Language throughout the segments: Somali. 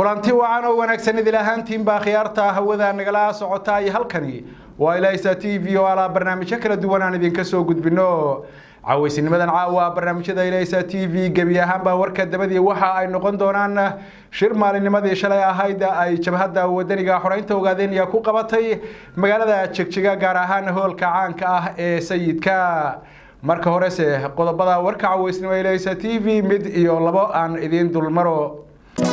kulanti wacan oo wanaagsan idil ahaantiinbaa khiyaarta hawada nagala socota iyo halkani waa ilaysa t v oo alaa barnaamijyo kala duwan aan idinka soo gudbino cawaysinimadan caawa barnaamijyada ilaysa t v gebi ahaanbaa warka dabadii waxa ay noqon doonaan shir maalinimadii shalay ahayd ay jabhadda wadaniga xoreynta ogaadenya ku qabatay magaalada jegjiga gaar ahaan hoolka caanka ah ee sayidka marka horese qodobada warka cawaysnimo ilaysa t v mid iyo labo aan idiin dulmaro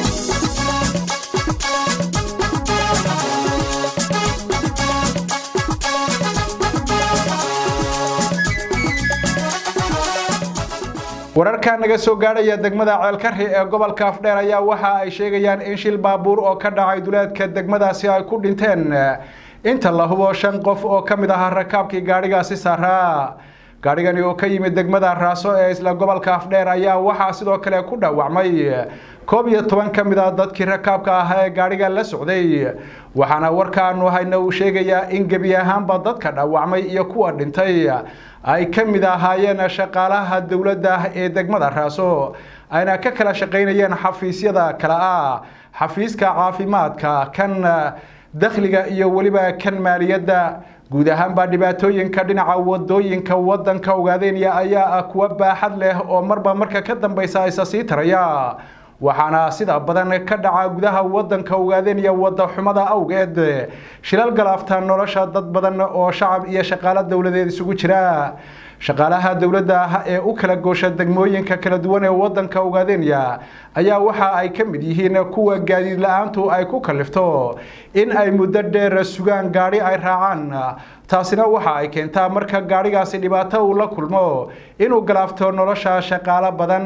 wararka naga soo gaadhaya degmada ceelkari ee gobolka afdheer ayaa waxa ay sheegayaan in shil baabuur oo ka dhacay duleedka degmadaasi ay ku dhinteen inta la hubo shan qof oo ka mid ahaa rakaabkii gaadhigaasi saaraa gaadhigani oo ka yimid degmada raaso ee isla gobolka afdheer ayaa waxaa sidoo kale ku dhaawacmay koob iyo toban ka mid a dadkii rakaabka ah ee gaadhiga la socday waxaana warkaanu hayna uu sheegayaa in gebi ahaanba dadka dhaawacmay iyo kuwa dhintay ay ka mid ahaayeen shaqaalaha dowladda ee degmada raaso ayna ka kala shaqaynayeen xafiisyada kale ah xafiiska caafimaadka kan dakhliga iyo weliba kan maaliyadda guud ahaanbaa dhibaatooyinka dhinaca wadooyinka wadanka ogaadenya ayaa ah kuwa baaxad leh oo marba marka ka dambeysa isa sii taraya waxaana sida badan ka dhaca gudaha wadanka ogaadenya wada xumada awgeed shilal galaafta nolosha dad badan oo shacab iyo shaqaalo dowladeed isugu jira shaqaalaha dowladda ee u kala goosha degmooyinka kala duwan ee wadanka ogaadenya ayaa waxa ay ka mid yihiin kuwa gaadiid la-aantu ay ku kalifto in ay muddo dheer sugaan gaadhi ay raacaan taasina waxa ay keentaa marka gaadhigaasi dhibaato uu la kulmo inuu galaafto nolosha shaqaalo badan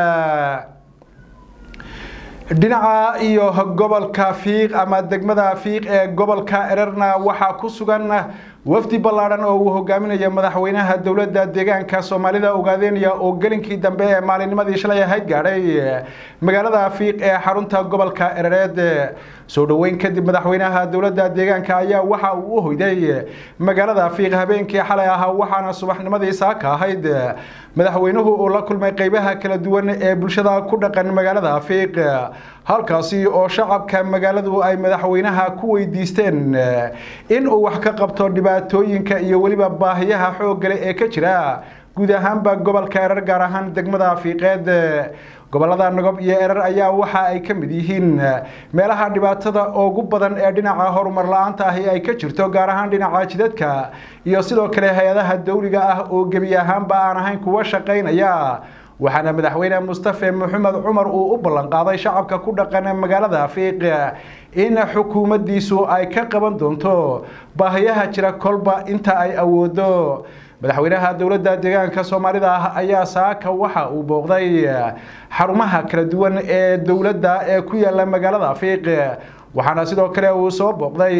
dhinaca iyo gobolka fiiq ama degmada fiiq ee gobolka ererna waxaa ku sugan wafdi ballaadhan oo uu hogaaminayo madaxweynaha dowladda deegaanka soomaalida ogaadenya oo gelinkii dambe ee maalinnimadii shalay ahayd gaadhay magaalada fiiq ee xarunta gobolka erereed soo dhoweyn kadib madaxweynaha dowladda deegaanka ayaa waxa uu u hoyday magaalada fiiq habeenkii xalay ahaa waxaana subaxnimadii saaka ahayd madaxweynuhu uu la kulmay qeybaha kala duwan ee bulshada ku dhaqan magaalada fiiq halkaasi oo shacabka magaaladu ay madaxweynaha ku weydiisteen in uu wax ka qabto dhibaatooyinka iyo weliba baahiyaha xooggale ee ka jira guud ahaanba gobolka erar gaar ahaan degmada fiiqeed gobolada nagob iyo erar ayaa waxa ay ka mid yihiin meelaha dhibaatada ugu badan ee dhinaca horumar la-aanta ahi ay ka jirto gaar ahaan dhinaca jidadka iyo sidoo kale hay-adaha dawliga ah oo gebi ahaanba aan ahayn kuwa shaqaynaya waxaana madaxweyne mustafe maxamed cumar uu u ballanqaaday shacabka ku dhaqan magaalada fiiq in xukuumaddiisu ay ka qaban doonto baahiyaha jira kolba inta ay awoodo madaxweynaha dowladda deegaanka soomaalida ah ayaa saaka waxa uu booqday xarumaha kala duwan ee dowladda ee ku yaala magaalada fiiq waxaana sidoo kale uu soo booqday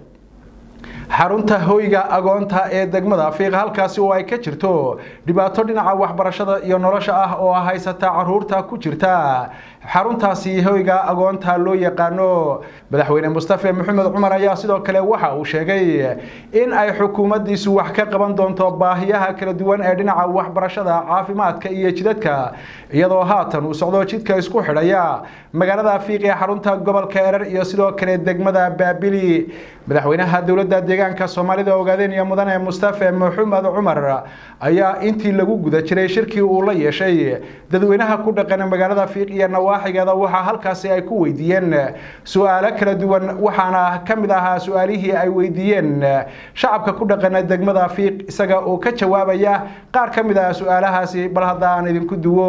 xarunta hoyga agoonta ee degmada fiiq halkaasi oo ay ka jirto dhibaato dhinaca waxbarashada iyo nolosha ah oo haysata caruurta ku jirta xaruntaasi hoyga agoonta loo yaqaano madaxweyne mustafe maxamed cumar ayaa sidoo kale waxa uu sheegay in ay xukuumaddiisu wax ka qaban doonto baahiyaha kala duwan ee dhinaca waxbarashada caafimaadka iyo jidadka iyadoo haatan uu socdo jidka isku xidhaya magaalada fiiq ee xarunta gobolka erer iyo sidoo kale degmada baabili madaxweynaha dowladda deegaanka soomaalida ogaadenya mudane mustafe maxamed cumar ayaa intii lagu guda jiray shirkii uu la yeeshay dadweynaha ku dhaqan magaalada fiiq iyo nawaaxigeeda waxaa halkaasi ay ku weydiiyeen su-aalo kala duwan waxaana ka mid ahaa su-aalihii ay weydiiyeen shacabka ku dhaqana degmada fiiq isaga oo ka jawaabaya qaar ka mid ah su-aalahaasi bal hadda aan idinku duwo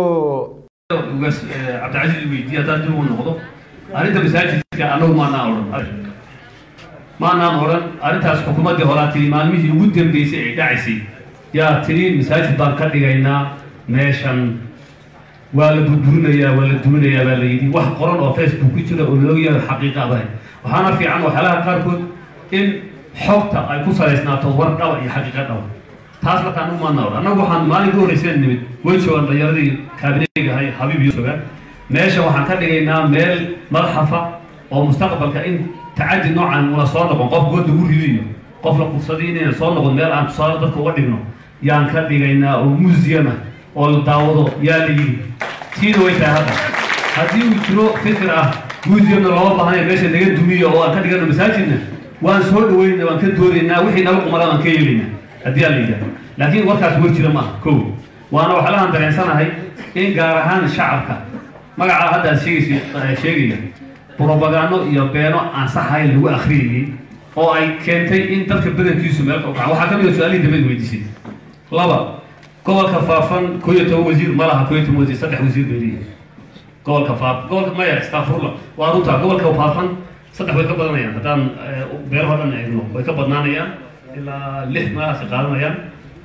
cabdicasiis weydiiye haddaan dib uu noqdo arrinta masaajidka annagu maanaan odhan maanaan odhan arrintaas xukuumaddii horaa tiri maalmihii ugu dambeysay ay dhacaysay yaa tiri masaajid baan ka dhigaynaa meeshan waa la burburinayaa waa la duminayaa baa la yidhi wax qoran oo facebook ku jira oo loo yaado xaqiiqa adahay waxaana fiican waxyaalaha qaarkood in xogta ay ku salaysnaato war dhaba iyo xaqiiqa dhaba taas markaan u maadna odhan annagu waxaan maalinka horreyseen nimid way joogaan dhalinyaradii kaabineyga ahay habiib iyo joogaan meesha waxaan ka dhigaynaa meel madaxafa oo mustaqbalka in tacadi noocan una soo noqon qof good lagu ridiyo qof la kursaday inayna soo noqon meel aan tusaale dadka uga dhigno yaan ka dhigaynaa oo muusiyam ah oo la daawado yaa la yidhi tiina way tahay hadda haddii uu jiro fikir ah museumna looma baahnayo meesha naga dumiyo oo aan ka dhigano masaajidna waan soo dhaweynaa waan ka doodaynaa wixii naga qumada waan ka yeelaynaa haddii aan la yidhahdo laakiin warkaas war jira maaha kow waana waxlahan dareensanahay in gaar ahaan shacabka magacaa hadda aad sheegaysa sheegaya brobagando iyo beeno aan saxayn lagu akhriyayey oo ay keentay in dadka badankiisu meelka u kaca waxaa ka mid a su-aalihii dambeed weydiisay laba gobolka faafan koo iyo toban wasiir ma laha koo iyo toban wasiir saddex wasiir bay leeyihin gobolka faaf gobolka maya stafurla waa runta gobolka faafan saddex way ka badanayaan haddaan beelaho dhan eegno way ka badnaanayaan ilaa lix meelahaasi qaadanayaan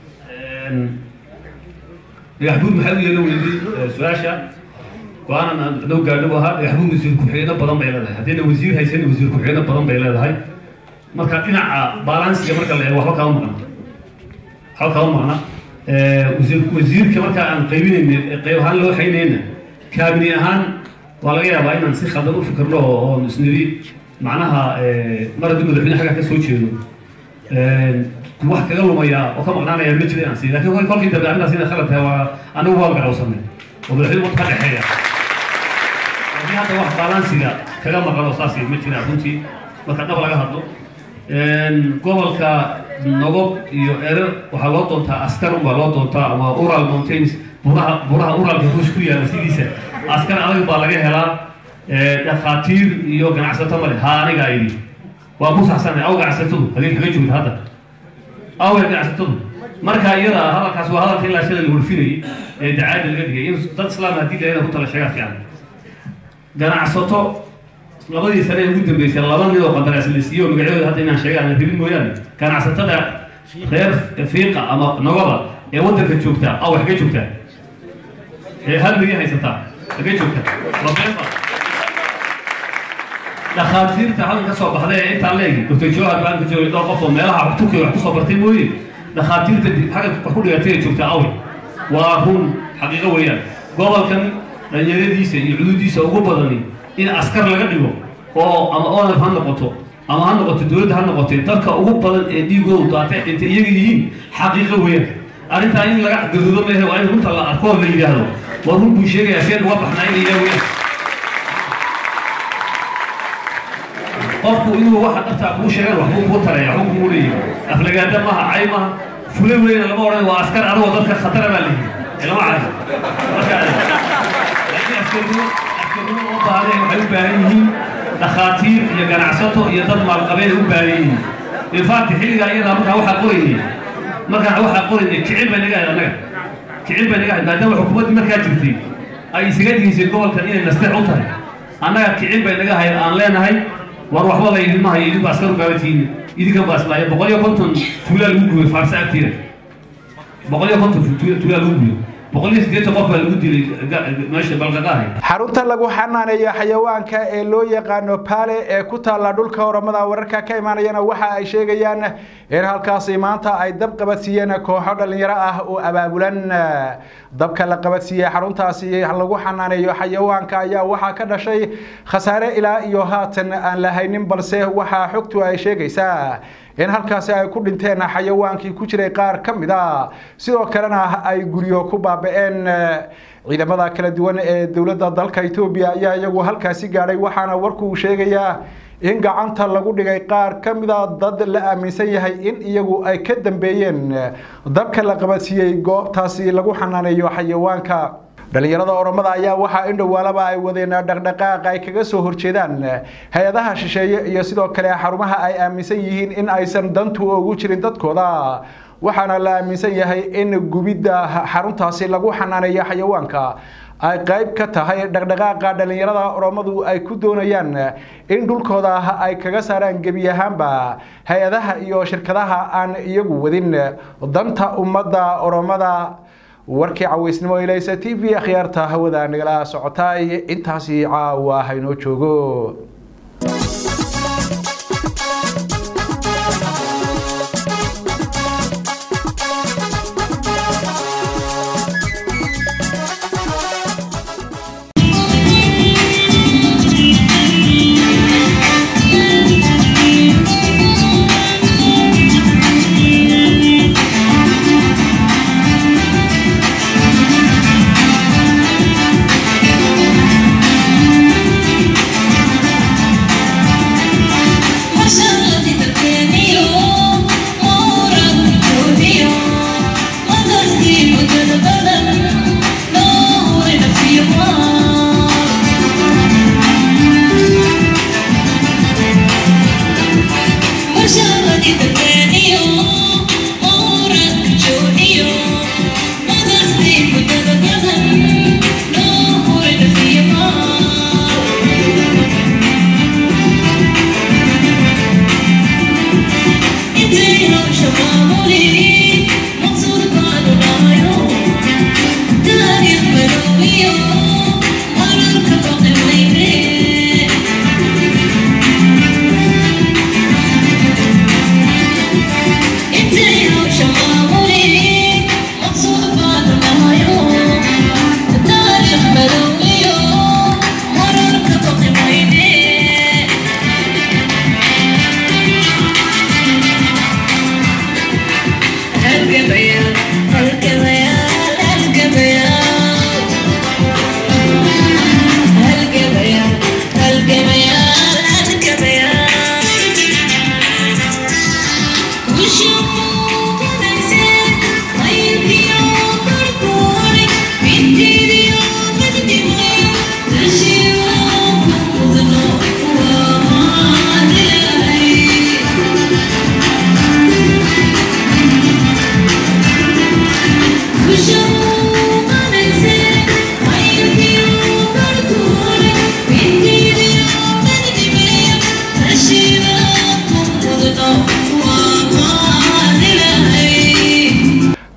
dhagaxbuud maxay u yeelo weyday su-aasha go-aanan dhow gaadhow ahaa dhagaxbuud wasiir ku-xigeenno badan bay leedahay haddayna wasiir haysan wasiir ku-xigeenno badan bay leedahay marka dhinaca balansiga marka la eego waxba kama maqna waxba kama maqna wasiir wasiirka marka aan qaybinayna qayb ahaan loo haynayna kaabini ahaan waa laga yaabaa inaan si khaldan u fikirno oo isnidi macnaha mar haddii madaxweyne xagga ka soo jeedo wax kaga lumaya oo ka maqnaanaya ma jira inaan sii lakin kolkii dambe arrintaas inay khalad tahay waa anigu waa garowsanay oo madaxweyne wadka ka dhexeeya laakiin hadda wax balansiga kaga maqan oo saas ma jira runtii marka dhab laga hadlo gobolka nogob iyo erer waxaa loo doontaa askar unbaa loo doontaa ama ural mountains buraha buraha uralka ruush ku yaala sidiisa askar adag baa laga helaa dhakhaatiir iyo ganacsato male ha anigaa idhi waa ku saxsanay aw ganacsatadu hadii kaga joogta hadda awe ganacsatadu marka iyada hadalkaas waa hadalka ilaa shalay la warfinayay ee dacaada laga dhigay in dad islaam haddii la ku tala sheegaa fiican ganacsato labadii sane ee ugu dambeysay laba nin oo qandaraas la siiyey oo magacyadooda hadda inaan sheega aan rabin mooyaane ganacsatada reer fiiqa ama nogoba ee waddanka joogtaa aw xaga joogtaa ee hal milyan haysataa xaga joogta mabeenba dhakhaatiirta halkan ka soo baxday ee intaan leegi doctor johar baan ka joogay dhowr qof oo meelaha turkiga wax kusoo bartay mooye dhakhaatiirta xagga wax ku dhigatay ee joogtaa awe waa run xaqiiqo weeyaan gobolkan dhalinyaradiisa iyo cududiisa ugu badani in askar laga dhigo oo ama onaf ha noqoto ama ha noqoto dowladda ha noqotee dadka ugu badan ee dhiigoodu daatay intay iyaga yihiin xaqiiqo weeyaan arrintaa in laga gaduudo mehe waa in runta la arko la yidhaahdo waa run buu sheegayaa seen uga baxnaa in la yidhaha weeyaan qofku inuu waxa dhabtaa kuu sheegan waxbuu kuu tareeya waxbuu kuu leeyahay aflagaada maaha cay maaha fule weyna lama odhan waa askar adagoo dadka khatara baa leeyihi ee lama cayo marka laakiin askarnimo askarnimo oo baahday waxay u baahan yihiin dhakhaatiir iyo ganacsato iyo dad maalqabeen u baahan yihiin infact xilligaa iyadaa markaa waxaa qoraynay markaa waxaa qoraynay kicil bay naga ahayd annaga kicil bay naga ahayd maadaama xukuumaddii markaa jirtay ay isaga digisay gobolkan inay nasteex u tahay annaga kicil bay naga ahayd aan leenahay war waxba la idin mahayo idinku askar u gaabantihiin idinkan baa islaayo boqol iyo konton tuulaa lagu gubay faarsa agtiina boqol iyo konton tuulaa lagu gubay boqol iyo siddeetan qof baa lagu dilay meesha balqaqaahay xarunta lagu xanaaneeyo xayawaanka ee loo yaqaano paale ee ku taalla dhulka oramada wararka ka imaanayana waxa ay sheegayaan in halkaasi maanta ay dab qabadsiiyeen kooxo dhallinyaro ah oo abaabulan dabka la qabadsiiyey xaruntaasi lagu xanaaneeyo xayawaanka ayaa waxaa ka dhashay khasaare ilaa iyo haatan aan la haynin balse waxaa xogtu ay sheegaysaa in halkaasi ay ku dhinteen xayawaankii ku jiray qaar ka mid a sidoo kalena ay guryo ku baaba-een ciidamada kala duwan ee dowladda dalka etoobiya ayaa iyagu halkaasi gaadhay waxaana warku sheegayaa in gacanta lagu dhigay qaar ka mida dad la aaminsan yahay in iyagu ay ka dambeeyeen dabka la qabadsiiyey goobtaasi lagu xanaaneeyo xayawaanka dhalinyarada oromada ayaa waxaa in dhowaalaba ay wadeen dhaqdhaqaaq ay kaga soo horjeedaan hay-adaha shisheeye iyo sidoo kale xarumaha ay aaminsan yihiin in aysan dantu ugu jirin dadkooda waxaana la aaminsan yahay in gubidda xaruntaasi lagu xanaaneeyo xayawaanka ay qayb ka tahay dhaqdhaqaaqa dhalinyarada oromadu ay ku doonayaan in dhulkooda ay kaga saaraan gebi ahaanba hay-adaha iyo shirkadaha aan iyagu wadin danta ummadda oromada warkii cawaysnimo ilaysa t v akhyaarta hawada nagala socotay intaasi caawa haynoo joogo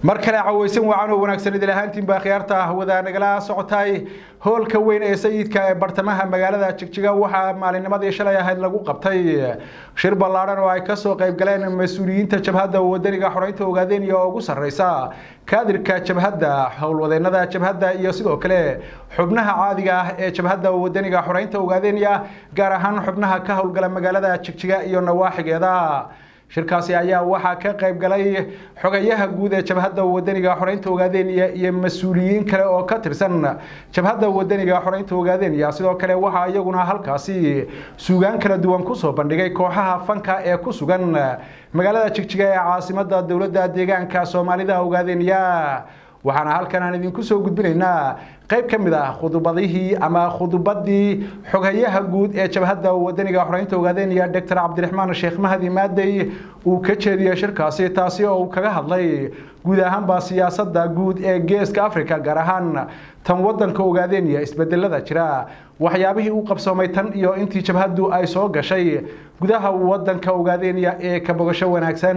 mar kale cawaysan wacan oo wanaagsan idil ahaantiin baa khiyaarta hawada nagala socotay hoolka weyn ee sayidka ee bartamaha magaalada jigjiga waxaa maalinnimadii shalay ahayd lagu qabtay shir ballaadhan oo ay kasoo qayb galeen mas-uuliyiinta jabhadda wadaniga xoreynta ogaadeniya oo ugu sarreysa kaadirka jabhadda howlwadeennada jabhadda iyo sidoo kale xubnaha caadiga ah ee jabhadda wadaniga xoreynta ogaadeniya gaar ahaan xubnaha ka howlgala magaalada jigjiga iyo nawaaxigeeda shirkaasi ayaa waxaa ka qayb galay xogayaha guud ee jabhadda wadaniga xoreynta ogaadeniya iyo mas-uuliyiin kale oo ka tirsan jabhadda wadaniga xoreynta ogaadeniya sidoo kale waxaa iyaguna halkaasi suugaan kala duwan kusoo bandhigay kooxaha fanka ee ku sugan magaalada jigjiga ee caasimada dowladda deegaanka soomaalida ogaadeniya waxaana halkan aan idinku soo gudbinaynaa qayb ka mid ah khudubadihii ama khudubadii xoghayaha guud ee jabhadda wadaniga xoreynta ogaadeniya doctor cabdiraxmaan sheekh mahdi maadey uu ka jeediyey shirkaasi taasi oo uu kaga hadlay guud ahaanba siyaasadda guud ee geeska africa gaar ahaan tan wadanka ogaadeniya isbedelada jira waxyaabihii u qabsoomay tan iyo intii jabhaddu ay soo gashay gudaha wadanka ogaadeniya ee ka bogasho wanaagsan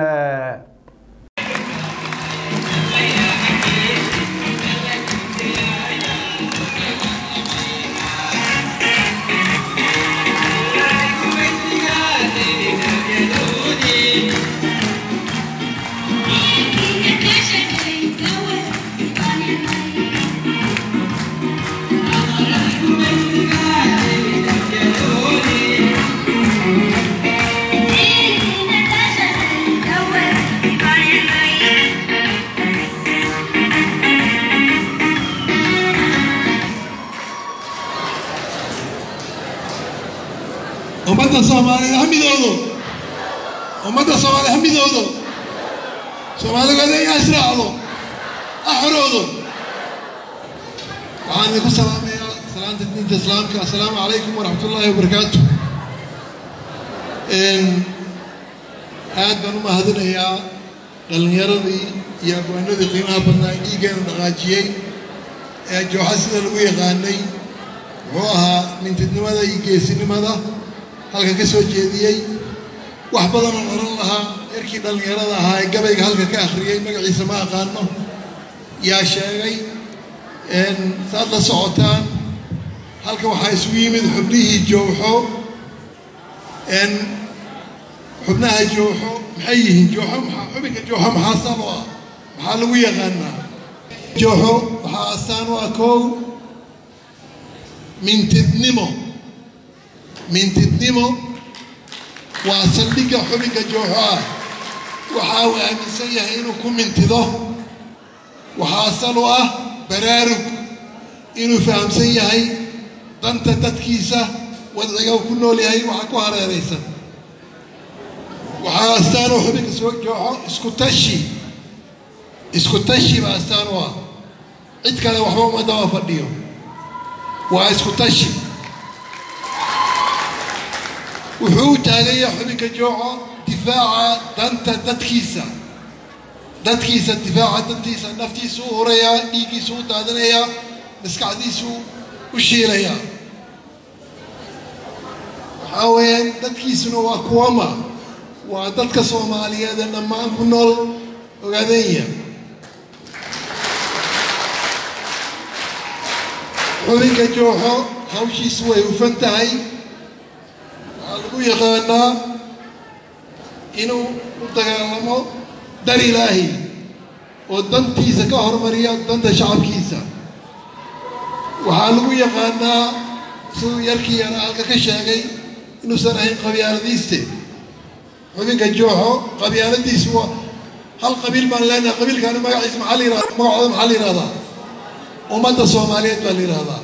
ummadda soomaaliyeed ha midoodo ummadda soomaaliyeed ha midoodo soomaaligood in israacdo ha xoroodo waxaan idinku salaamayaa salaanta diinta islaamka assalaamu calaykum waraxmat ullaahi wabarakaatu aad baan u mahadinayaa dhallinyaradii iyo abwaanadii qiimaha badnaa ee dhiiggeena dhaqaajiyey ee jooxa sida lagu yaqaanay muxuu ahaa mintidnimada iyo geesinimada halka ka soo jeediyey wax badan oo oran lahaa yarkii dhallinyarada ahaa ee gabayga halka ka akhriyey magaciisa ma aqaano yaa sheegay saad la socotaan halka waxaa isugu yimid xubnihii jooxo xubnaha jooxo maxay yihiin jooxo maxaa xubinka jooxo maxaa salo ah maxaa lagu yaqaanaa jooxo waxaa astaan u ah kow mintidnimo mintidnimo waa saldhigga xubinka jooxo ah waxa uu aaminsan yahay inuu ku mintido waxaa asal u ah baraarug inuu fahamsan yahay danta dadkiisa wadciga uu ku nool yahay waxa ku hareeraysan waxaa astaan u xubinka soo jooxo isku tashi isku tashi baa astaan u ah cid kale waxba uma daba fadhiyo waa isku tashi wuxuu u taagaya xubinka jooco difaaca danta dadkiisa dadkiisa difaaca dantiisa naftiisu u hurayaa dhiiggiisu u daadinayaa maskaxdiisu u shiilayaa waxaa weeyaan dadkiisuna waa kuwama waa dadka soomaaliyeed ee dhammaan ku nool ogaadenya xubinka jooxo hawshiisu way hufan tahay waxaa lagu yaqaanaa inuu u dagaalamo dar ilaahi oo dantiisa ka hormariya danta shacabkiisa waxaa lagu yaqaanaa siduu yarkii yara halka ka sheegay inuusan ahayn qabyaaladiiste xubinka jooxo qabyaaladiisu waa hal qabiil baan leenahay qabiilkaani magaciisa maxaa la yihahda magacooda maxaa la yihahdaa ummadda soomaaliyeed baa la yihahdaa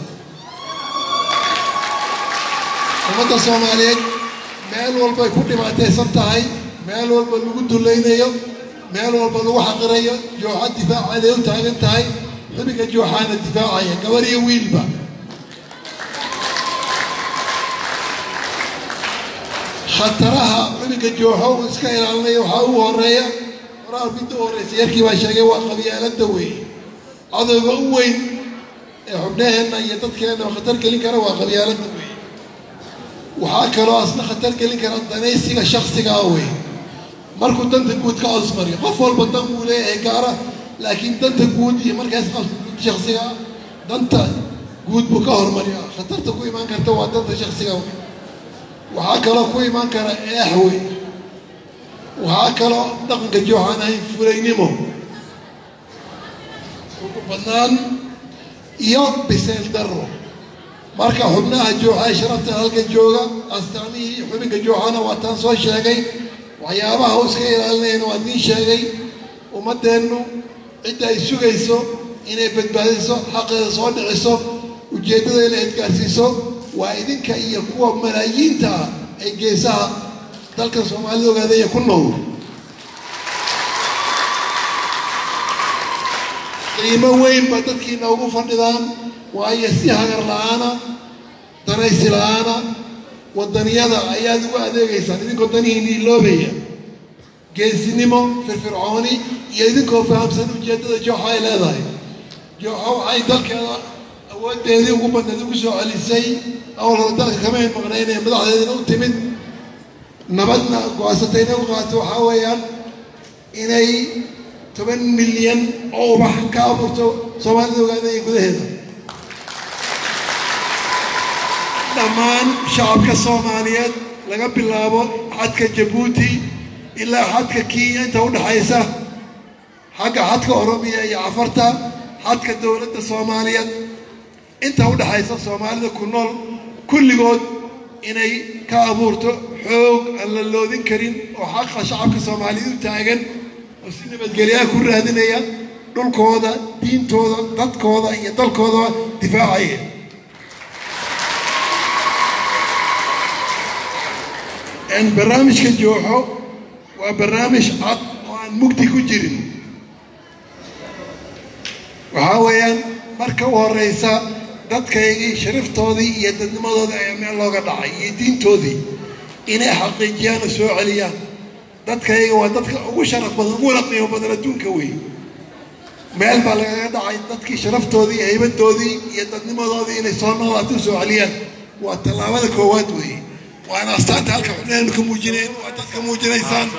ummadda soomaaliyeed meel walbay ku dhibaataysan tahay meel walba lagu dulaynayo meel walba lagu xaqirayo jooxa difaaceeday u taagan tahay xubinka jooxaana difaacaya gabar iyo wiilba khataraha xubinka jooxo uu iska ilaalinaya waxaa ugu horeeya horaa midda u horeysa yarkii baa sheegay waa qabyaalada weeye cadowga u weyn ee xubnaheenna iyo dadkeenna khatar gelin kara waa qabyaalada weeye waxaa kaloo asna khatar gelin kara danaysiga shaksigaa wey markuu danta guud ka osmariyo qof walba dan buu leeyahay gaara laakiin danta guud iyo markaas shaksiga danta guud buu ka hormariyaa khatarta ku imaan karta waa danta shaksiga waxaa kaloo ku imaan kara eexwey waxaa kaloo dhaqanka jooxaan ahayn fulaynimo ugu badnaan iyo biseel darro marka xubnaha jooxa sharafta halka jooga astaamihii xubinka jooxana waa taan soo sheegay waxyaabaha u iska ilaalinayana waa idiin sheegay ummaddeennu cidda ay sugayso inay badbaadiso xaqeeda soo dhiciso ujeeddada inay adgaarsiiso waa idinka iyo kuwa malaayiinta ah ee geesaha dalka soomaalida ogaadaya ku nool qiimo weyn ba dadkiina ugu fadhidaan waayo si hagar la-aana danaysi la-aana waddaniyada ayaad ugu adeegaysaan idinkoo danihiina iloobaya geesinimo firfircooni iyo idinkoo fahamsan ujeeddada jooxa ay leedahay jooxa waxay dalkeeda awooddeedii ugu badneed ugu soo celisay awalhore dalka kamayn maqnayn ee madaxdeedina u timid nabadna go-aansatayna u qaato waxaa weeyaan inay toban milyan oo ubax ka abuurto soomaalida ogaadaya gudaheeda dhammaan shacabka soomaaliyeed laga bilaabo xadka jabuuti ilaa xadka kenya inta u dhexaysa xagga xadka oromiya iyo cafarta xadka dowladda soomaaliyeed inta u dhexaysa soomaalida ku nool kulligood inay ka abuurto xoog aan la loodin karin oo xaqa shacabka soomaaliyeed u taagan oo si nabadgelyaha ku raadinaya dhulkooda diintooda dadkooda iyo dalkooda difaacaya barnaamijka jooxo waa barnaamij cad oo aan mugdi ku jirin waxaa weeyaan marka u horeysa dadkaygii shariftoodii iyo dadnimadoodii ayaa meel looga dhacay iyo diintoodii inay xaqiijiyaan oo soo celiyaan dadkayga waa dadka ugu sharaf badan uguna qiimo badan adduunka wey meel baa lagaga dhacay dadkii sharaftoodii iyo haybadoodii iyo dadnimadoodii inay soo noolaato u soo celiyaan waa tallaabada koowaad weeye waana astaanta halka xubnahaynu ka muujinayn waa dadka muujinaysaan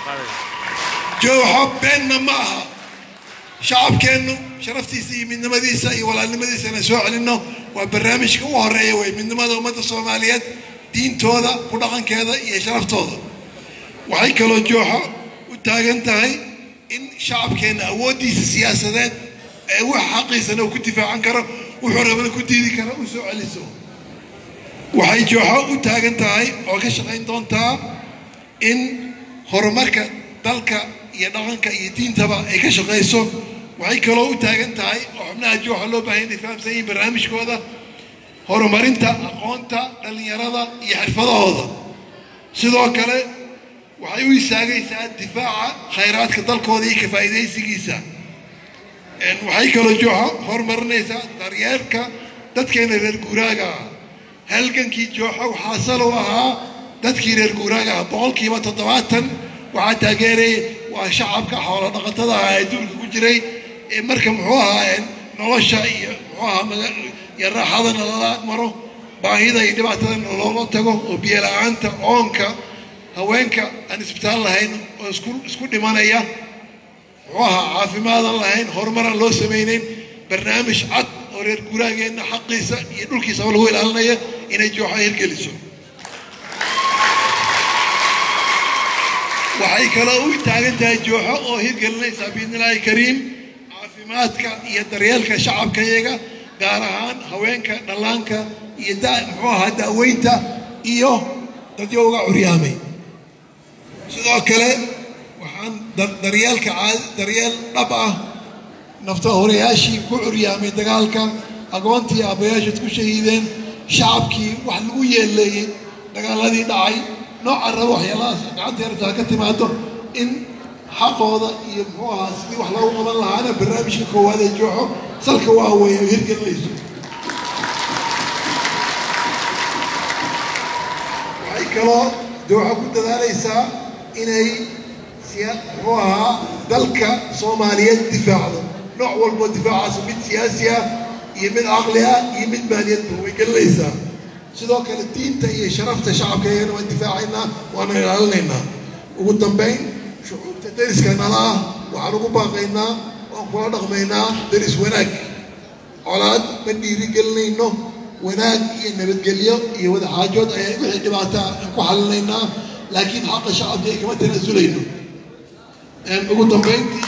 jooxo beenna ma aha shacabkeennu sharaftiisa iyo midnimadiisa iyo walaalnimadiisa inaan soo celinno waa barnaamijka u horeeya wey midnimada ummadda soomaaliyeed diintooda ku dhaqankeeda iyo sharaftooda waxay kaloo jooxo u taagan tahay in shacabkeenna awooddiisa siyaasadeed ee wax xaqiisana uu ku difaacan karo wuxuu rabana ku diidi kara u soo celiso waxay jooxo u taagan tahay oo ka shaqayn doontaa in horumarka dalka iyo dhaqanka iyo diintaba ay ka shaqayso waxay kaloo u taagan tahay oo xubnaha jooxa loo baahay inay fahamsan yihiin barnaamijkooda horumarinta aqoonta dhallinyarada iyo xirfadahooda sidoo kale waxay u istaagaysaa difaaca khayraadka dalkooda iyo ka faa'iidaysigiisa waxay kaloo jooxa horumarinaysaa daryeelka dadkeena reer guuraaga ah halgankii jooxa waxaa salow ahaa dadkii reer guuraaga ah boqolkiiba toddobaatan waxaa taageeraya waa shacabka xoolo dhaqatada ah ee duulka ku jiray ee marka muxuu ahaa nolosha iyo muxuu ahaa iyo raaxadana lala maro baahida iyo dhibaatadana looga tago oo biyo la-aanta oonka haweenka aan isbitaal lahayn oo isku isku dhimanaya muxuu ahaa caafimaadan lahayn horumaraan loo samaynayn barnaamij cad oo reer guuraageenna xaqiisa iyo dhulkiisaba lagu ilaalinaya inay jooxa hirgeliso waxay kaloo u taagan tahay jooxo oo hirgelinaysaa biidnillaahi kariim caafimaadka iyo daryeelka shacabka iyaga gaar ahaan haweenka dhallaanka iyo da muxuu ahaa da'weynta iyo dadyowga curyaamay sidoo kale waxaan daryeelka daryeel dhab ah nafta horeyaashii ku curyaamay dagaalka agoontii aabbayaashaad ku shahiideen shacabkii wax lagu yeeleeyey dagaaladii dhacay nooca raba waxyaalahaas gacanta yartaa ka timaado in xaqooda iyo muxuu ahaa sidii wax loogu qaban lahaana barnaamijka koowaad ee jooxo salka waa weeye oo hirgelinayso waxay kaloo jooxo ku dadaalaysaa inay muxuu ahaa dalka soomaaliyeed difaacdo nooc walboo difaacaas mid siyaasi ah iyo mid caqli ah iyo mid maaliyadba way gelinaysaa sidoo kale diinta iyo sharafta shacabka iyagana waan difaacaynaa waana ilaalinaynaa ugu dambayn shucuubta dariska nala ah waxaan ugu baaqaynaa oo waxaan kula dhaqmaynaa daris wanaag colaad ma dhiirigelinayno wanaag iyo nabadgelyo iyo wadaxaajood ayaa wixii dhibaata aan ku xalinaynaa laakiin xaqa shacabka ay kama tanaasulayno ugu dambayntii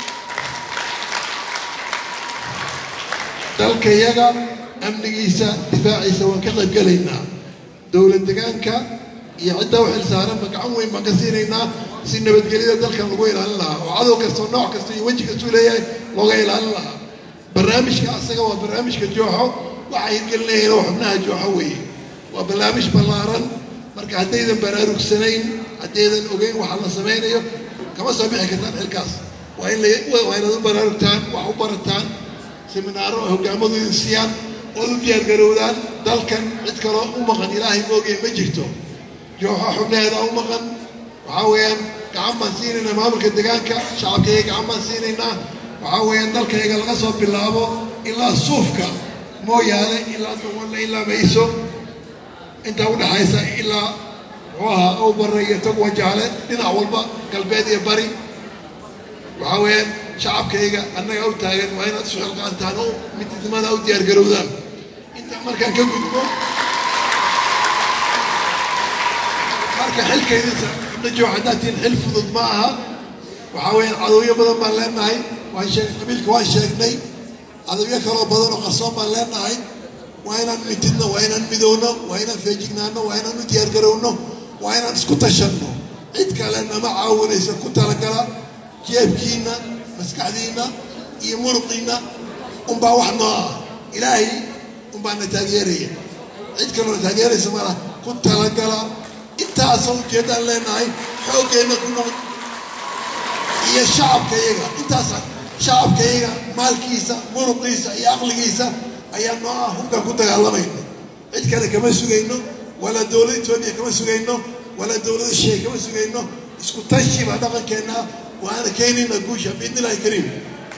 dalkayaga amnigiisa difaaciisa waan ka qaybgelaynaa dowlad degaanka iyo cidda u xilsaaranba gacan weyn baan ka siinaynaa si nabadgelyada dalkan lagu ilaalin lahaa oo cadow kastoo nooc kasta iyo weji kastuu leeyahay looga ilaalin lahaa barnaamijka asaga waa barnaamijka jooxo waxaa hirgelinayeen oo xubnaha jooxo weeye waa barnaamij ballaaran marka haddaydan baraarugsanayn haddaydan ogeyn waxa la samaynayo kama soo bixi kartaan xilkaas waa in waa inaad u baraarugtaan wax u barataan seminaaro oo hoggaamadu idin siiyaan ood u diyaargarowdaan dalkan cid kaloo u maqan ilaahay moogaya ma jirto jooxo xubnaheeda u maqan waxaa weeyaan gacan baan siinaynaa maamulka degaanka shacabkayga gacan baan siinaynaa waxaa weeyaan dalkayga laga soo bilaabo ilaa suufka mooyaane ilaa dawalle ilaa mayso intaa u dhaxaysa ilaa muxuu ahaa ow barre iyo tog wajaale dhinac walba galbeed iyo bari waxaa weeyaan shacabkayga annaga u taagan waa inaad isu xilqaantaan oo midnimada u diyaargarowdaan intaa markaan ka gudbo marka xilkaydisa ibna haddaad tihiin xil fudud ma aha waxaa weeyaan cadowyo badan baan leenahay waan sheeg qabiilka waan sheegnay cadowyo kaloo badan oo qarsoon baan leenahay waa inaan mitidno waa inaan midowno waa inaan feejignaano waa inaan u diyaargarowno waa inaan isku tashanno cid kale nama caawinayso ku talagala jeebkiinna maskaxdiinna iyo muruqiinna unbaa wax noo ah ilaahay unbaa na taageeraya cid kaloo na taageeraysa mala ku talagala intaasoo ujeeddaan leenahay xooggeenna ku noqd iyo shacabkayaga intaasa shacabkayaga maalkiisa muruqiisa iyo aqligiisa ayaa noo ah hubkaan ku dagaalamayno cid kale kama sugayno walaa dowlad etoobiya kama sugayno walaa dowlada sheey kama sugayno isku tashi baa dhaqankeenna waana keenayna guusha biidni illahi kariim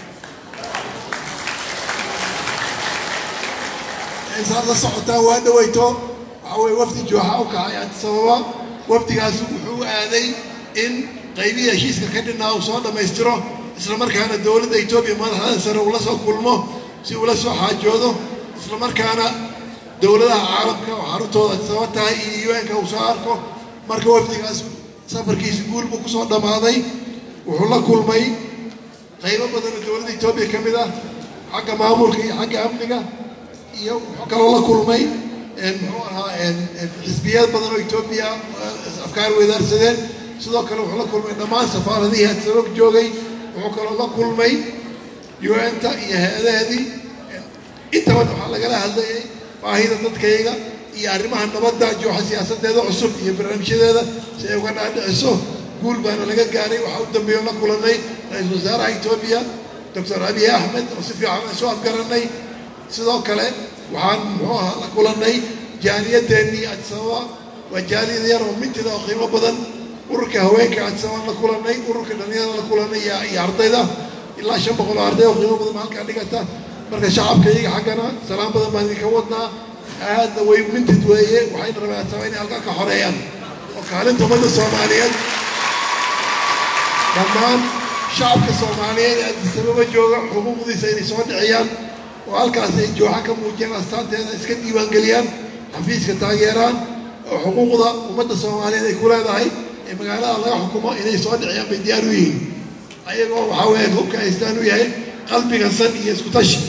saad la socotaan waa dhawayto waxaa weye wafdi jooxa u kacay sababa wafdigaasi wuxuu aaday in qaybihii heshiiska ka dhinaa uu soo dhammaystiro isla markaana dowladda etoobiya madaxda sare uu la soo kulmo si uu la soo xaajoodo isla markaana dowladaha caalamka oo xaruntooda sabab tahay iyo un-ka uu soo arko marka wafdigaas safarkiisi guul buu kusoo dhammaaday wuxuu la kulmay qaybo badan oo dowladda etoobiya ka mid ah xagga maamulka iyo xagga amniga iyo wuxuu kaloo la kulmay muxuu ahaa xisbiyad badan oo etoobiya afkaar weydaarsadeen sidoo kale wuxuu la kulmay dhammaan safaaradihii hadsaboog joogay wuxuu kaloo la kulmay un-ta iyo hay-adaheedii intaba waxaa lagala hadlayay baahida dadkayga iyo arrimaha nabadda jooxa siyaasadeeda cusub iyo barnaamijyadeeda si ay uga dhaadhiciso guul baana laga gaaray waxaa u dambeeyo la kulanay ra-iisul wasaaraha etoobiya doctor abiy axmed oo si fiican isu afgaranay sidoo kale waxaan muxuu ahaa la kulannay jaaliyadeennii adsababa waa jaaliyad yar oo mintida oo qiimo badan ururka haweenka adsabaan la kulannay ururka dhalinyarada la kulannay iyo ardayda ilaa shan boqol oo arday oo qiimo badan halkaa dhigata marka shacabka iyaga xaggana salaam badan baan idinka wadnaa aadna way mintid weeye waxayna rabaan adsaba inay halkaa ka xoreeyaan oo kaalinta ummadda soomaaliyeed dhammaan shacabka soomaaliyeed ee adisababa jooga xuquuqdiisa inay soo dhiciyaan oo halkaas ay jooxa ka muujiyaan astaanteeda iska diiwaangeliyaan xafiiska taageeraan oo xuquuqda ummadda soomaaliyeed ay ku leedahay ee magaalada laga xukumo inay soo dhiciyaan bay diyaar u yihiin ayagoo waxaa weeye hubka haystaan u yahay qalbiga san iyo isku tashi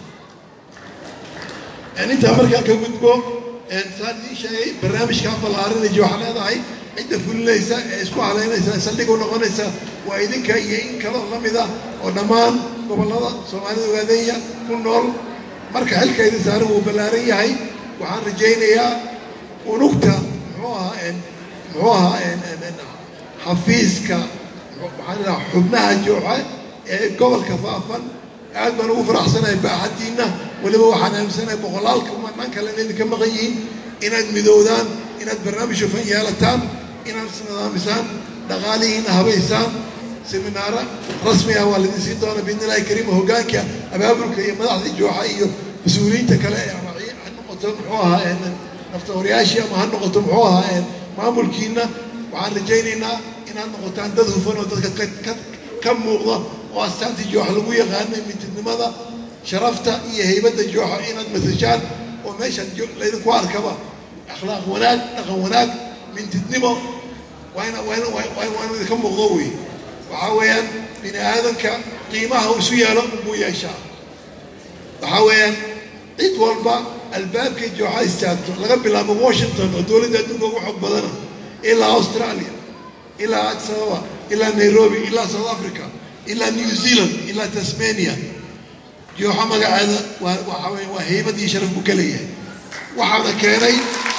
intaa markaan ka gudbo saan idiin sheegay barnaamijkaa ballaarinay jooxa leedahay cidda fulinaysa ee isku haleynaysa saldhig u noqonaysa waa idinka iyo in kaloo la mid ah oo dhammaan gobollada soomaalida waadeenya ku nool marka xilkayda saaran wuu ballaaran yahay waxaan rajaynayaa unugta muxuu ahaa muxuu ahaa xafiiska waxaan idhaha xubnaha jooxa ee gobolka faafan aad baan ugu faraxsanahay baaxaddiinna weliba waxaan aaminsanahay boqolaalka umanaan kalena idinka maqan yihiin inaad midoodaan inaad barnaamij hufan yeelataan inaad isnidaamisaan dhaqaalihiina habaysaan seminaaro rasmi ah waa laidin siin doona biidni illahi kariima hoggaanka abaabulka iyo madaxda jooxa iyo mas-uuliyiinta kale ee ama ha noqoto muxuu ahaa naftawaryaashii ama ha noqoto muxuu ahaa maamulkiina waxaan rajaynaynaa inaad noqotaan dad hufan oo dadka ka muuqda oo astaantii jooxa lagu yaqaanay mintidnimada sharafta iyo haybadda jooxa inaad masashaan oo meeshaan laydinku arkaba akhlaaq wanaag dhaqan wanaag mintidnimo waana waana waanu idinka muuqdo wey waxaa weeyaan bini aadanka qiimaha uu isu yeelo unbuu yeeshaa waxaa weeyaan cid walba albaabkay jooxa istaagto laga bilaabo washington oo dowladda adduunka ugu xog badana ilaa australia ilaa addis ababa ilaa nairobi ilaa south africa ilaa new zealand ilaa tasmania jooxa magaceeda waa waxaa weeye waa haybad iyo sharaf buu ka leeyahay waxaana keenay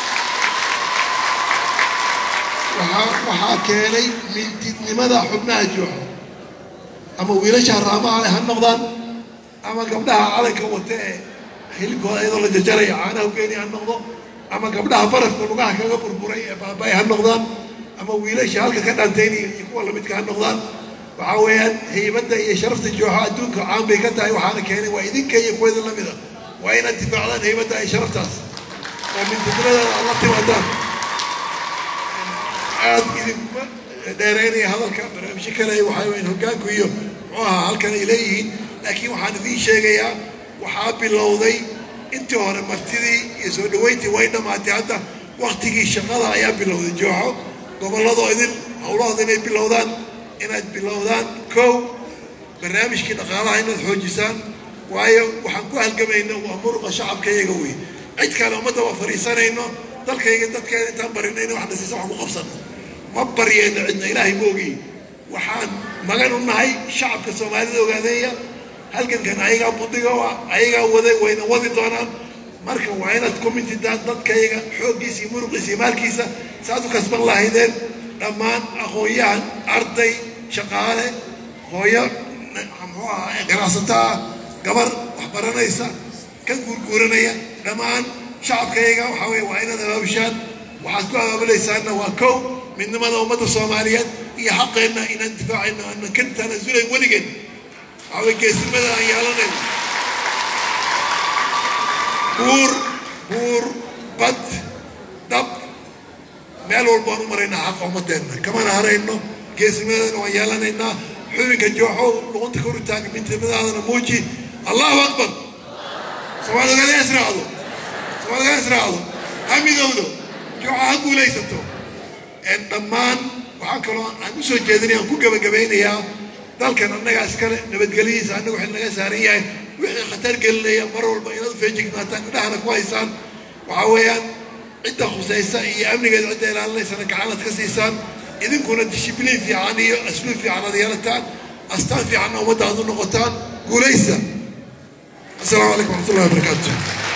waxaa waxaa keenay mintidnimada xubnaha jooxa ama wiilasha haraamaha leh ha noqdaan ama gabdhaha calanka wata ee hilibkooda iyadoo la jajaraya caanaha ugeeni ha noqdo ama gabdhaha barafka lugaha kaga burburay ee baabay ha noqdaan ama wiilasha halka ka dhaantaynaya iyo kuwa lamidka ha noqdaan waxaa weeyaan haybadda iyo sharafta jooxa adduunka caan bay ka tahay waxaana keenay waa idinka iyo kuwa idin lamida waa inaad difaacdaan haybadda iyo sharaftaas oo mintidnimadeeda aad la timaadaan aad idinkuma dheeraynaya hadalka barnaamijyo kale waxaa weyn hoggaanku iyo muxuu ahaa halkan ay leeyihiin laakiin waxaan idiin sheegayaa waxaa bilowday intii hore martidii iyo soo dhaweyntii way dhammaatay hadda waktigii shaqada ayaa bilowday jooxo gobolladoo idin howlahooda inay bilowdaan inaad bilowdaan kow barnaamijkii dhaqaalaha inaad xoojisaan waayo waxaan ku halgamayna waa muruqa shacabka iyaga wey cid kale ummadda waa fadhiisanayno dalkayga dadkeeda intaan barinayna wax nasiisa wax ku qabsano ma baryayno cidna ilaahay ma ogiy waxaan magan u nahay shacabka soomaalida ogaadeeya halgankan ayagaa budiga ayagaa waday wayna wadi doonaan marka waa inaad ku mintidaan dadkayaga xooggiisa iyo muruqiisa iyo maalkiisa saad u kasban lahaydeen dhammaan aqoon-yahan arday shaqaale hooyo muxuu ahaa ganacsataa gabar wax baranaysa ka guurguuranaya dhammaan shacabkayaga waxaa weye waa inaad abaabushaan waxaad ku abaabulaysaanna waa kow midnimada ummadda soomaaliyeed iyo xaqeenna inaan difaacayno aanan ka tanaasulayn weligeen waxaa weye geesnimada aan yeelanayno buur buur bad dab meel walba aan u maraynaa xaqa ummadeenna kamana harayno geesnimadana waan yeelanaynaa xubinka jooxow luqunta kor u taaga midnimadaadana muuji allahu akbar soomaalida gada israacdo soomaalida gada israacdo ha midowdo jooxa ha guulaysato dhammaan waxaa kaloo aan u soo jeedinaya aan ku gebagabaynayaa dalkan annagaa iskale nabadgelyadiisa annaga waxay naga saaran yahay wixii khatar gelinaya mar walba inaad u feejignaataan indhahana ku haysaan waxaa weeyaan cidda khusaysa iyo amnigeeda cidda ilaalinaysana gacanaad ka siisaan idinkuna dishibliin fiican iyo asluub fiican aad yeelataan astaan fiicanna ummadda aad u noqotaan guulaysta السلام عليكم ورحمة الله وبركاته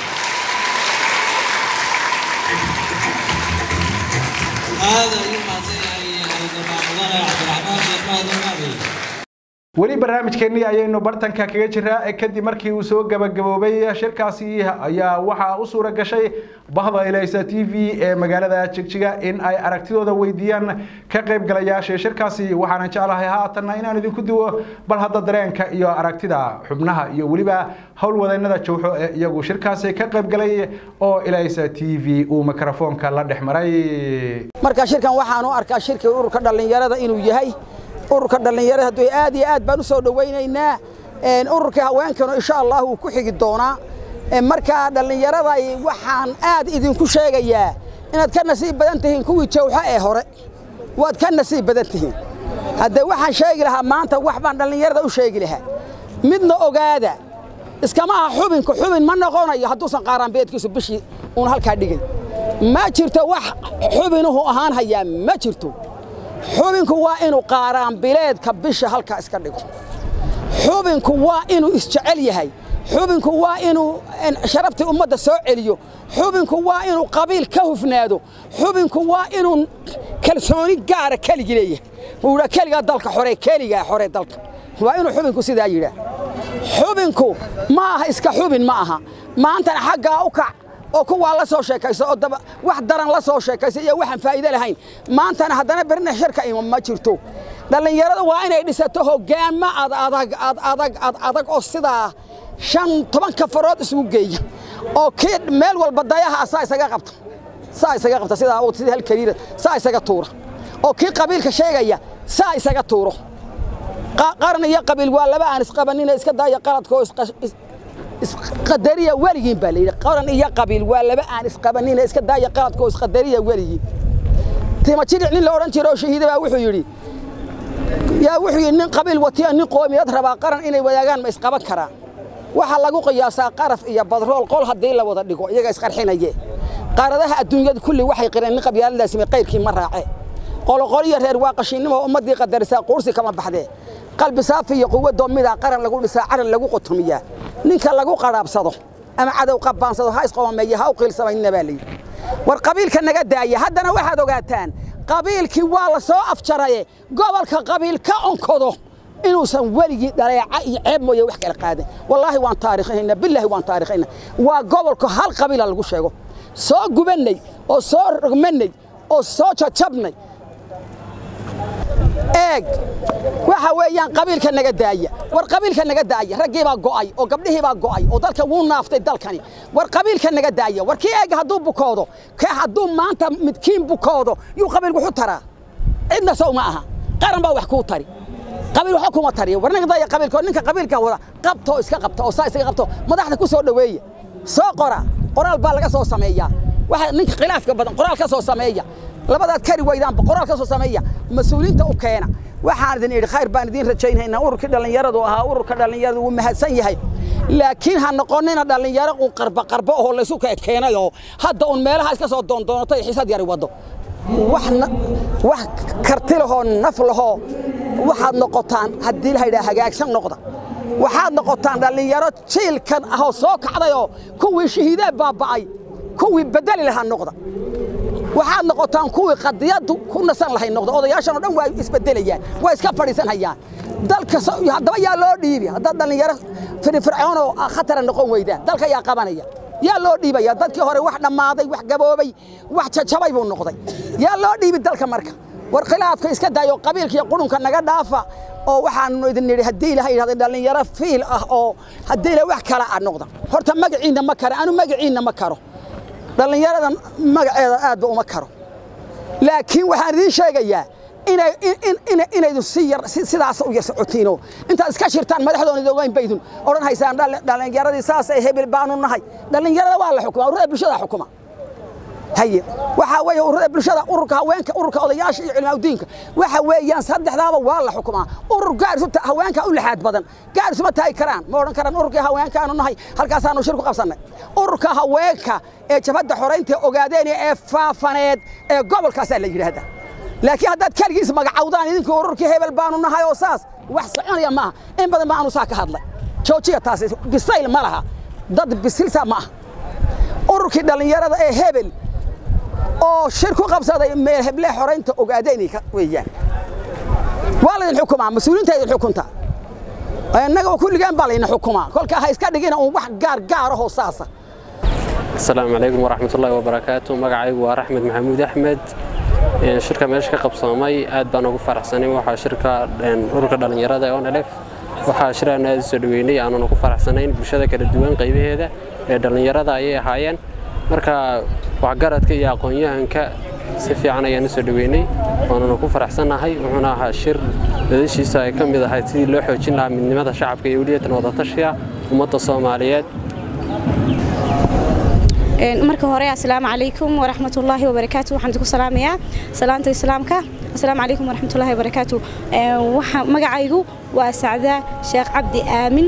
هذا يوم عبد الرحمن شيخ مهدي المعبي weli barnaamijkeennii ayaynu bartanka kaga jiraa ee kadib markii uu soo gabagaboobay shirkaasi ayaa waxaa u suura gashay bahda ilaysa t v ee magaalada jigjiga in ay aragtidooda weydiiyaan ka qaybgalayaasha shirkaasi waxaana jeclahay haatanna inaan idinku duwo bal hadda dareenka iyo aragtida xubnaha iyo weliba howlwadeennada jowxo ee iyagu shirkaasi ka qaybgalay oo ilaysa t v uu mikrofoonka la dhex maray marka shirkan waxaan u arkaa shirkii ururka dhallinyarada inuu yahay ururka dhallinyarada hadduu aad iyo aad baan u soo dhowaynaynaa ururka haweenkanu insha allah wuu ku xigi doonaa markaa dhallinyarada waxaan aad idinku sheegayaa inaad ka nasiib badan tihiin kuwii jawxo ee hore waad ka nasiib badan tihiin haddee waxaan sheegi lahaa maanta wax baan dhallinyarada u sheegi lahaa midna ogaada iskama aha xubinku xubin ma noqonayo hadduusan qaaraanbeedkiisu bishii uun halkaa dhigay ma jirto wax xubinuhu ahaan hayaa ma jirto xubinku waa inuu qaaraanbileedka bisha halkaa iska dhigo xubinku waa inuu isjecel yahay xubinku waa inuu sharaftii ummadda soo celiyo xubinku waa inuu qabiil ka hufnaado xubinku waa inuu kalsooni gaara keligi leeyahay wuu yidhaa keligaa dalka xore keligaa xore dalka waa inuu xubinku sidaa yidhaa xubinku ma aha iska xubin ma aha maantana xaggaa u kac oo kuwaa la soo sheekayso oo daba wax daran la soo sheekaysa iyo waxaan faa'iido lahayn maantana haddana berina shirka ima ma jirto dhallinyarada waa inay dhisato hoggaamo ad adag ad adag ad adag oo sidaa shan toban kafarood isugu geeya oo kii meel walba dayaha saa isaga qabta saa isaga qabta sidaa sidii hal kariira saa isaga tuura oo kii qabiilka sheegaya saa isaga tuuro qaran iyo qabiil waa laba aan isqabanina iska daaya qaladkoo isqadariya weligiin baa layidhi qaran iyo qabiil waa laba aan isqabanina iska daaya qaladkoo isqadariya weligiin tima jiric nin la odhan jiro oo shahiida baa wuxuu yidhi yaa wuxuu yidhi nin qabiil watiya nin qoomiyad rabaa qaran inay wadaagaan ma isqaban karaan waxaa lagu qiyaasaa qaraf iyo badrool qol haddii la wada dhigo iyaga isqarxinaye qaaradaha adduunyada kulli waxay qireen nin qabyaaladaasime qayrkii ma raace qoloqoliyo reer waa qashinnimo ummaddii qadarisaa quursi kama baxdee qalbi saafi iyo quwadoo midaa qaran lagu dhisaa calan lagu qotomiyaa ninka lagu qadhaabsado ama cadow qabbaansado ha isqomameeye ha u qiilsamaynina baa layidhi war qabiilka naga daaya haddana waxaad ogaataan qabiilkii waa la soo afjaraye gobolka qabiil ka onkodo inuusan weligii dhaleeca iyo ceeb mooye wax kala qaadan wallaahi waan taarikhayna bilaahi waan taarikhayna waa gobolka hal qabiila lagu sheego soo gubannay oo soo rogmannay oo soo jajabnay eeg waxa weeyaan qabiilka naga daaya war qabiilka naga daaya raggii baa go'ay oo gabdhihii baa go'ay oo dalka wuu naaftay dalkani war qabiilka naga daaya war kii eeg hadduu bukoodo ka hadduu maanta midkiin bukoodo yuu qabiil wuxu taraa cidna sow ma aha qaran baa wax kuu tari qabiil waxba kuma tariya war naga daaya qabiilka ninka qabiilka wada qabto iska qabto oo saa isaga qabto madaxda ku soo dhoweeya soo qora qoraal baa laga soo sameeyaa waxa ninka khilaafka badan qoraal ka soo sameeya labadaad kari weydaanba qoraal ka soo sameeya mas-uuliyiinta u keena waxaan idin idhi khayr baan idiin rajaynaynaa ururkii dhallinyaradu ahaa ururka dhallinyaradu wuu mahadsan yahay laakiin ha noqonina dhallinyaro uun qarba qarbo oo laysu keenay oo hadda uun meelaha iska soo doondoonatay xisad yari waddo wax wax karti lahoo naf lahoo waxaad noqotaan haddii la yidhaha hagaagsan noqda waxaad noqotaan dhallinyaro jiilkan ahoo soo kacdayoo kuwii shahiidee baaba'ay kuwii bedeli lahaa noqda waxaad noqotaan kuwii qadiyaddu ku nasan lahay noqda odayaashan oo dhan waa isbedelayaan waa iska fadhiisanhayaan dalka haddaba yaa loo dhiibi haddaad dhallinyaro firfircoonoo khatara noqon weydaan dalka yaa qabanaya yaa loo dhiibaya dadkii hore wax dhammaaday wax gaboobay wax jajabay buu noqday yaa loo dhiibi dalka marka war khilaafka iska daayo qabiilka iyo qurunka naga dhaafa oo waxaanu idin nidhi haddii ilaha yidhahda dhallinyaro fiil ah oo haddii ila wax kala ah noqda horta magaciinna ma karo anu magaciinna ma karo dhallinyarada magaceeda aadba uma karo laakiin waxaan idiin sheegayaa inaydun sidaas u yar socotiinoo intaad iska shirtaan madaxdoona idin baydun odhan haysaan dhallinyaradii saasay hebel baanu nahay dhallinyarada waa la xukuma ururada bulshada xukuma haye waxaa weeye ururada bulshada ururka haweenka ururka odayaasha iyo cilmaaudiinka waxa weeyaan saddexdaaba waa la xukumaa urur gaarisu haweenka u lixaad badan gaarisuma taagi karaan ma odhan karaan ururkii haweenkaanu nahay halkaasaanu shir ku qabsannay ururka haweenka ee jabhadda xoraynta ogaadeen ee faafaneed ee gobolkaasaa la yidhaahdaa laakiin haddaad keligiis magacawdaan idinkii ururkii hebel baanu nahay oo saas wax soconaya maaha in badan ba aanu saa ka hadlay joojiya taasi bisayl ma laha dad bisilsa ma aha ururkii dhallinyarada ee hebel oo shir ku qabsaday meel heble xoraynta ogaadeen weeyaan waa laydin xukumaa mas-uuliinta idin xukunta innaga kulligeen baa laydin xukumaa kolkaa ha iska dhigina uun wax gaar gaarahoo saasa asalaamu calaykum waraxmatullaahi wabarakaatu magacaygu waa raxmed maxamuud axmed shirka meesha ka qabsoomay aad baan ugu faraxsanay waxaa shirka ururka dhallinyarada ee onelef waxaa shiraan aad u soo dhaweynay aanan ugu faraxsanayn bulshada kala duwan qaybaheeda ee dhallinyarada ayay ahaayeen marka waxgaradka iyo aqoon-yahanka si fiican ayaan u soo dhaweynay waananu ku faraxsannahay wuxuuna ahaa shir dadashiisa ay ka mid ahayd sidii loo xoojin lahaa midnimada shacabka iyo weliyatan wadatashiga ummadda soomaaliyeed marka hore assalaamu calaykum waraxmatullaahi wabarakaatu waxaan idinku salaamayaa salaanta islaamka assalaamu calaykum waraxmatullaahi wabarakaatu magacaygu waa sacda sheekh cabdi aamin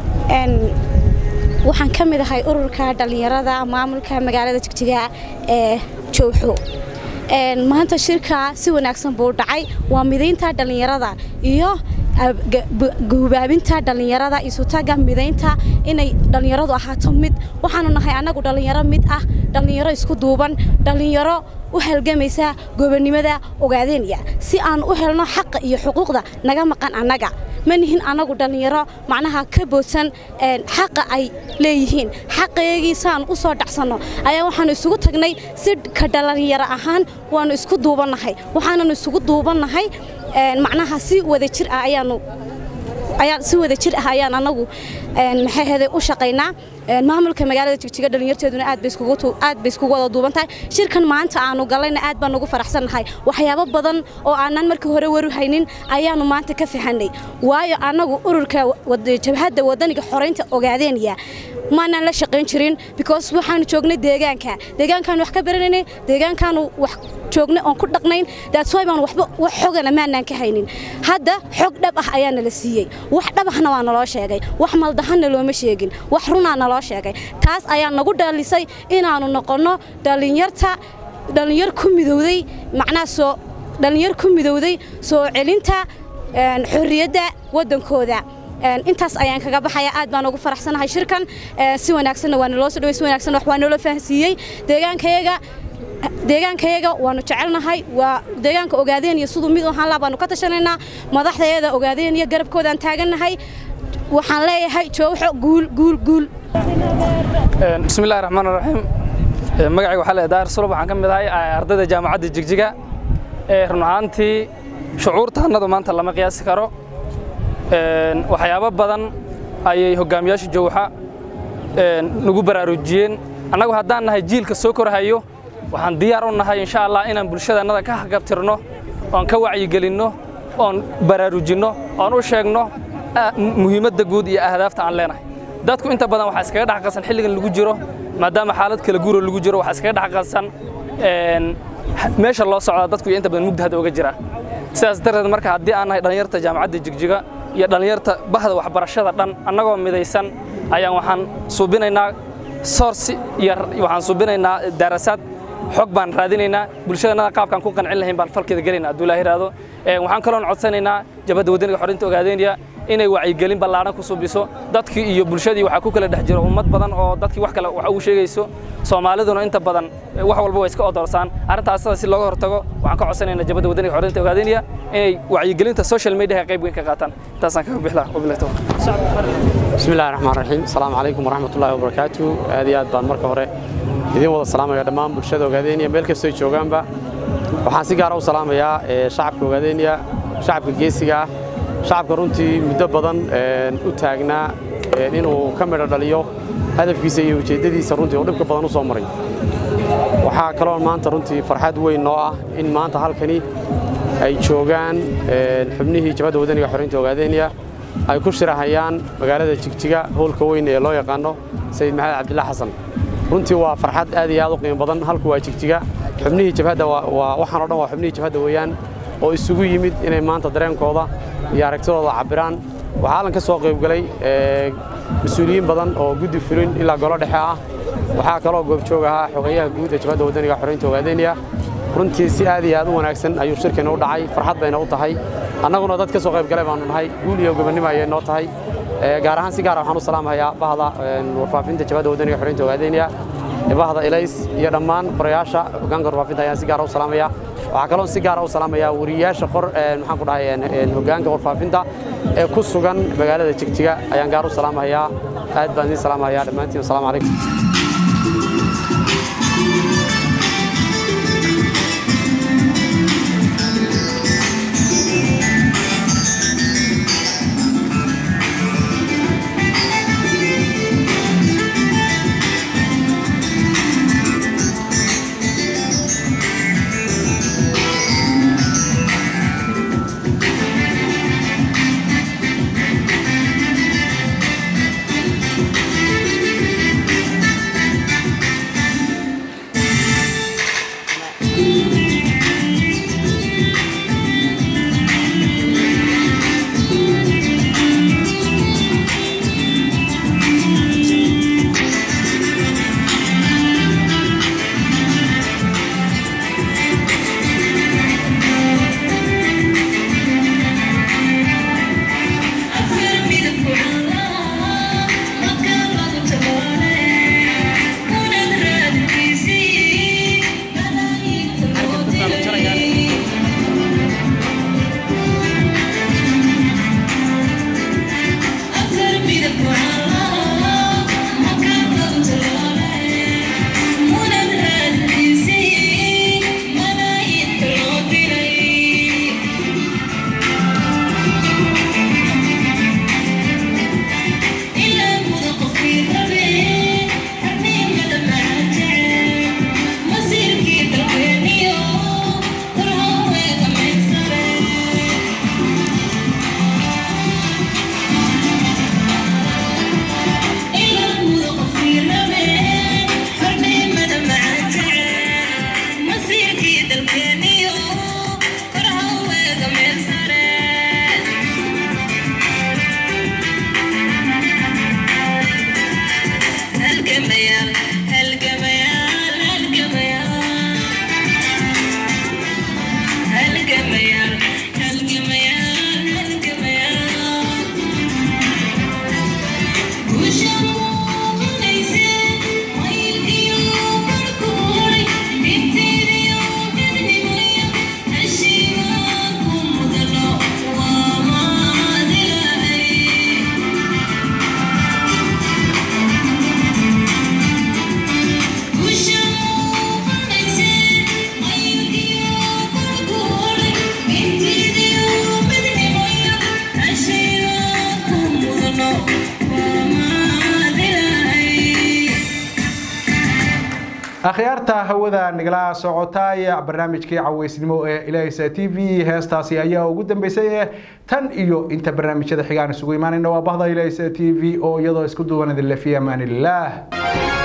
waxaan ka mid ahay ururka dhallinyarada maamulka magaalada jigjiga ee jowxo maanta shirka si wanaagsan buu dhacay waa midaynta dhallinyarada iyo gubaabinta dhallinyarada isutaga midaynta inay dhallinyaradu ahaato mid waxaanu nahay annagu dhallinyaro mid ah dhallinyaro isku duuban dhallinyaro u halgamaysa gobonnimada ogaadeenya si aan u helno xaqa iyo xuquuqda naga maqan annaga ma nihin annagu dhallinyaro macnaha ka boodsan xaqa ay leeyihiin xaqaygii saan u soo dhacsanno ayaa waxaanu isugu tagnay si ka dhallinyaro ahaan waannu isku duubannahay waxaananu isugu duubannahay macnaha si wada jir ah ayaanu ayaan si wada jir ah ayaan anagu maxay ahayday u shaqaynaa maamulka magaalada jigjiga dhalinyarteeduna aad bay iskugu aad bay iskugu wada duuban tahay shirkan maanta aanu galayna aad baan ugu faraxsannahay waxyaabo badan oo aanan markii hore waru haynin ayaanu maanta ka fahanay waayo anagu ururka jabhadda wadaniga xoreynta ogaadeenya maanaan la shaqayn jirin because waxaanu joognay deegaanka deegaankaanu wax ka baranaynay deegaankaanu wax joognay oon ku dhaqnayn that's why baan waxba wax xogana maanaan ka haynin hadda xog dhab ah ayaa nala siiyey wax dhab ahna waa naloo sheegay wax maldahanna looma sheegin wax runaa naloo sheegay taas ayaa nagu dhalisay inaanu noqonno dhalinyarta dhalinyar ku midowday macnaha soo dhalinyar ku midowday soo celinta xorriyadda waddankooda intaas ayaan kaga baxaya aad baan ugu faraxsanahay shirkan si wanaagsanna waa naloo soo dhaway si wanaagsanna wax waa naloo fahansiiyey deegaankayaga deegaankayaga waanu jecelnahay waa deegaanka ogaadeen iyo siduu mid u ahaan laha baanu ka tashanaynaa madaxdayada ogaadeen iyo garabkoodaan taagannahay waxaan leeyahay jooxo guul guul guul bismillahi raxmaan raxiim magacayga waxaa leedahay daar sulub waxaan ka mid ahay ardayda jaamacadda jigjiga ee run ahaantii shucuurta annadu maanta lama qiyaasi karo waxyaabo badan ayay hogaamiyaasha jowxa nagu baraarujiyeen annagu haddaan nahay jiilka soo korhayo waxaan diyaar u nahay insha allah inaan bulshadaannada ka hagabtirno oon ka wacyigelinno oon baraarujinno oon u sheegno muhiimadda guud iyo ahdaafta aan leenahay dadku inta badan waxaa iskaga dhex qasan xilligan lagu jiro maadaama xaalad kala guuro lagu jiro waxaa iskaga dhex qasan meesha loo socdaa dadku inta badan mugda hadda oga jira sidaas darteed marka haddii aan nahay dhallinyarta jaamacadda jigjiga iyo dhallinyarta bahda waxbarashada dhan annagoo midaysan ayaan waxaan suubinaynaa soorsi iyo waxaan suubinaynaa daarasaad xog baan raadinaynaa bulshadannada qaabkaan ku qancin lahayn baan falkeeda gelaynaa hadduu ilaahi yidhaahdo waxaan kaloon codsanaynaa jabhadda wadaniga xorinta ogaadeynaya inay wacyigelin ballaaran ku subiso dadkii iyo bulshadii waxaa ku kala dhex jiro ummad badan oo dadkii wax kale wax ugu sheegayso soomaaliduna inta badan wax walba way iska odorsaan arrintaas sida si looga hortago waxaan ka codsanaynaa jabhadda wadaniga xorinta ogaadeynaya inay wacyigelinta social media qayb weyn ka qaataan intaasaan kaga bixlaa wabillahi tawfiiq بسم الله الرحمن الرحيم السلام عليكم ورحمة الله وبركاته هذه aad baan marka hore idin wada salaamaya dhammaan bulshada ogaadeenaya meel kastoo joogaanba waxaan si gaar ah u salaamayaa shacabka ogaadeenaya shacabka geesiga ah shacabka runtii muddo badan u taagnaa inuu ka midho dhaliyo hadafkiisa iyo ujeeddadiisa runtii oo dhibka badan u soo maray waxaa kaloo maanta runtii farxad weyn noo ah in maanta halkani ay joogaan xubnihii jabhadda wadaniga xorinta ogaadeenaya ay ku shirahayaan magaalada jigjiga howlka weyn ee loo yaqaano sayid maxamed cabdillah xasan runtii waa farxad aad iyo aad u qiimo badan halku waa jigjiga xubnihii jabhadda waxaan o dhan waa xubnihii jabhadda weeyaan oo isugu yimid inay maanta dareenkooda iyo aragtidooda cabbiraan waxaa hallan ka soo qaybgalay mas-uuliyiin badan oo guddi fulin ilaa golo dhexe ah waxaa kaloo goobjoog ahaa xogeeyaha guud ee jabhadda wadaniga xoreynta ogaadeynaya runtii si aad iyo aad u wanaagsan ayuu shirkeena u dhacay farxad bayna u tahay annaguna dad ka soo qayb galay baanu nahay guul iyo gobonnimo ayay noo tahay gaar ahaan si gaara waxaan u salaamahayaa bahda warfaafinta jabhadda wadaniga xoreynta ogaadeynaya bahda ilays iyo dhammaan qorayaasha hoggaanka warfaafinta ayaan si gaara u salaamaya waxaa kaloo si gaara u salaamayaa wariyaasha qor maxaan ku dhahay hoggaanka warfaafinta ee ku sugan magaalada jigjiga ayaan gaar u salaamahayaa aad baan idin salaamahayaa dhammaantiin wasalaamu calaykum akhyaarta hawada nagala socotay barnaamijkii caweysnimo ee ilaysa t v heestaasi ayaa ugu dambeysay ee tan iyo inta barnaamijyada xigaan isugu imaanayna waa bahda ilaysa t v oo iyadoo isku duwan idin le fi amaanillaah